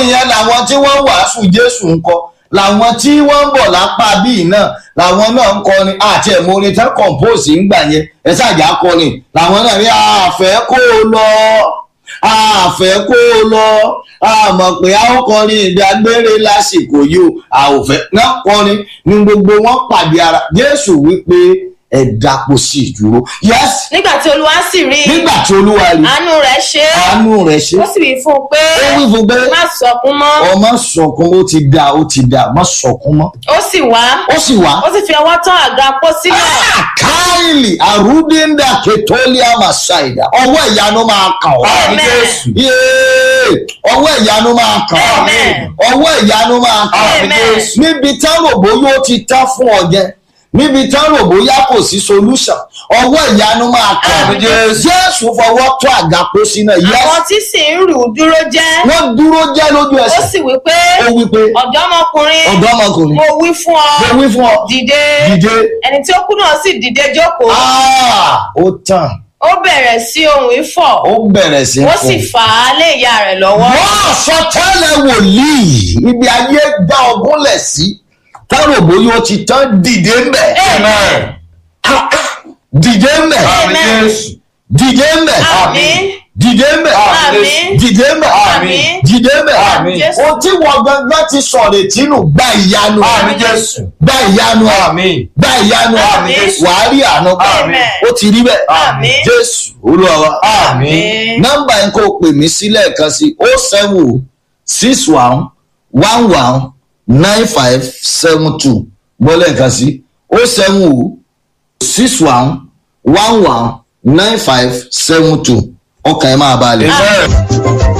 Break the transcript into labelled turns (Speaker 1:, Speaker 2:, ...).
Speaker 1: ìyẹn làwọn tí wọ́n wàásù jésù ń kọ làwọn tí wọ́n ń bọ̀ lápá bíi náà làwọn náà ń kọrin àti ẹ̀mọ́ orin tán compose ń gbà yẹn ẹ ṣàjà kọrin làwọn náà rí àfẹ́ kó o lọ àfẹ́ kó o lọ àmọ̀ pé a ó kọrin ìdágbére lásìkò yìí o àòfẹ́ náà kọrin ní gbogbo wọn pàdé ara jésù wípé ẹ dàpọ̀ sí ìdúró yes
Speaker 2: nígbà tí olúwa sì rí i
Speaker 1: nígbà tí olúwa rí
Speaker 2: àánú rẹ̀ ṣe é
Speaker 1: àánú rẹ̀ ṣe
Speaker 2: ó sì wí fún un pé
Speaker 1: ó wí fún pé
Speaker 2: má sọkún mọ́
Speaker 1: ọmọ sọkún ó ti dà ó ti dà má sọkún mọ́
Speaker 2: ó sì wá
Speaker 1: ó sì wá.
Speaker 2: ó sì fi ọwọ́ tán àga pósí náà
Speaker 1: káìlì àrùdíńdà kẹtọ́líà màsáìdà ọwọ́ ìyanu máa kàn ọ́.
Speaker 2: Amen.
Speaker 1: Yéé, ọwọ́ ìyanu máa kàn ọ́.
Speaker 2: Amen.
Speaker 1: ọwọ́ ìyanu máa kàn ọ́.
Speaker 2: Amen.
Speaker 1: níbi táwọn òbóyó ti tán fún ọ jẹ níbi táwọn òbóyá kò sí solution ọwọ́ ìyanu máa kàn ọ́.
Speaker 2: Amen.
Speaker 1: jésù fọwọ́ tó àga pósí náà
Speaker 2: àwọn
Speaker 1: yẹ
Speaker 2: tí sì ń rù ú dúró jẹ́
Speaker 1: wọ́n dúró jẹ́ lójú
Speaker 2: ó
Speaker 1: ẹsẹ̀
Speaker 2: sì wí pé
Speaker 1: ó wí pé
Speaker 2: ọ̀dọ́mọkùnrin
Speaker 1: ọ̀dọ́mọkùnrin
Speaker 2: mo wí fún ọ
Speaker 1: mo wí fún ọ
Speaker 2: dìde
Speaker 1: dìde
Speaker 2: ẹni tí ó kú náà sì dìde jókòó
Speaker 1: Ah, ó tàn
Speaker 2: ó bẹ̀rẹ̀ sí ohùn ifọ̀
Speaker 1: ó bẹ̀rẹ̀ sí
Speaker 2: ó sì
Speaker 1: kùn.
Speaker 2: fà á lé ìyá rẹ̀ lọ́wọ́
Speaker 1: wọ́n sọ tẹ́lẹ̀ wòlíì ibi ayé dá ọgúnlẹ̀ sí táwọn òbóyó ti tán dìde mbẹ̀
Speaker 2: Amen.
Speaker 1: dìde mbẹ̀
Speaker 2: Amen.
Speaker 1: dìde mbẹ̀
Speaker 2: Àmín.
Speaker 1: dìde mbẹ̀
Speaker 2: Àmín.
Speaker 1: dìde mbẹ̀
Speaker 2: Àmín.
Speaker 1: dìde mbẹ̀
Speaker 2: Àmín. Jésù.
Speaker 1: o tí wọ́n gangan ti sọ̀rọ̀ tínú gba ìyanu
Speaker 2: Àmín Jésù.
Speaker 1: gba ìyanu
Speaker 3: Àmín.
Speaker 1: gba ìyanu
Speaker 2: Àmín Jésù.
Speaker 1: wàá rí àánú gbà.
Speaker 2: Amen.
Speaker 1: ó ti rí bẹ́ẹ̀
Speaker 2: Àmín.
Speaker 1: jésù olúwa wa
Speaker 2: Àmín.
Speaker 1: nọ́mbà yẹn kò pè mí sílẹ̀ kan sí o seven six one one one nine five seven two gbọ́lẹ̀ kan sí o seven six one one one nine five seven two ọkàn ẹ̀ máa balẹ̀.
Speaker 2: Àmín.